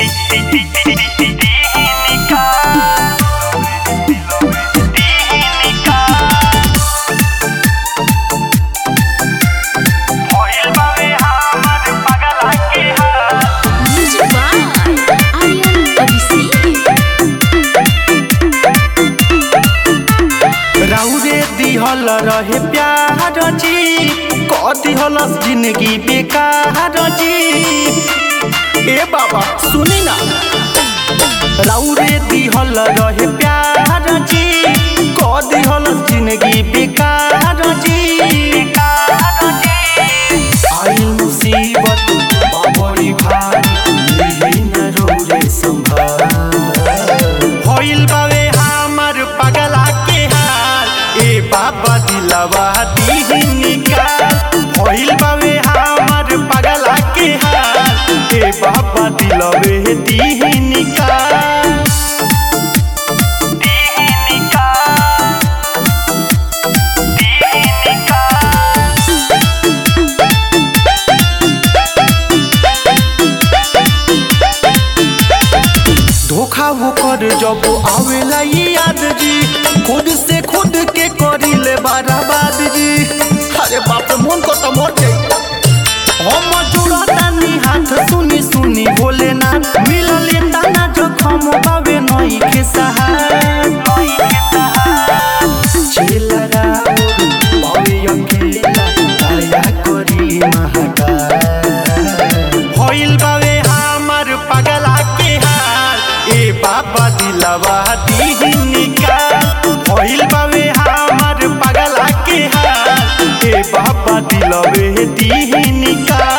Music by Aryan Abisi. राउरे दिहल रहे प्यार जी क दिहल जिंदगी बेकार जी ए बाबा सुनी ना राउरे दिहल रहे प्यार जी क दिहल जिंदगी बेकार जी आई मुसीबत बड़ी भारी मिली न रौरे संभाल होइल बावे हमर पगला के हाल ए बाबा दिलवा दीही निकाल होइल बावे हमर पगला के हाल ए बाबा दिलवे दीही निकाल धोखा वो कर जब आवेला ये याद जी खुद से खुद के करी ले बर्बाद जी अरे बाप रे मन को तो मर जाई हम जुड़तानी हाथ सुनी सुनी बोले ना मिलल ताना जखम बावे नई के सहार चेलरा बावे अकेला दया करी महाकाल होइल बावे हमर पगला के हाल ए बाबा दिलवा दीही निकाल होइल बावे हमर पगला के हाल ए बाबा दिलवे दीही निकाल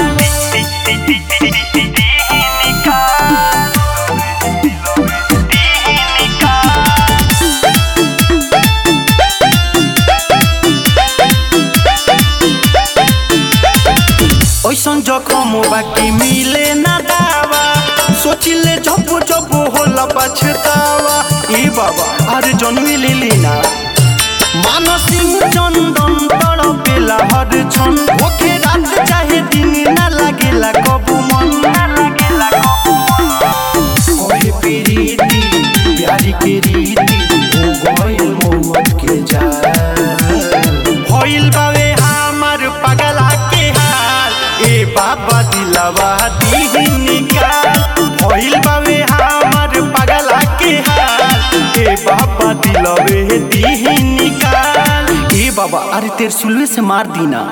ओइसन जखम बाकी मिले ना दावा सोचिले जब जब होला पछतावा ए बाबा अरे जन्मी लिली ना मानसिंह चंदन तड़पेला हर क्षण ओके रात चाहे दिन ना लागेला कबू मन कोई प्रीति प्यारी के रीति हो गइल मौत के जाल होइल बावे हमर पगला के हाल ए बाबा दिलवा दीही निकाल होइल बावे हमर पगला के हाल ए बाबा दिलवे दीही निकाल ए बाबा अरे तेरे सुलवे से मार दीना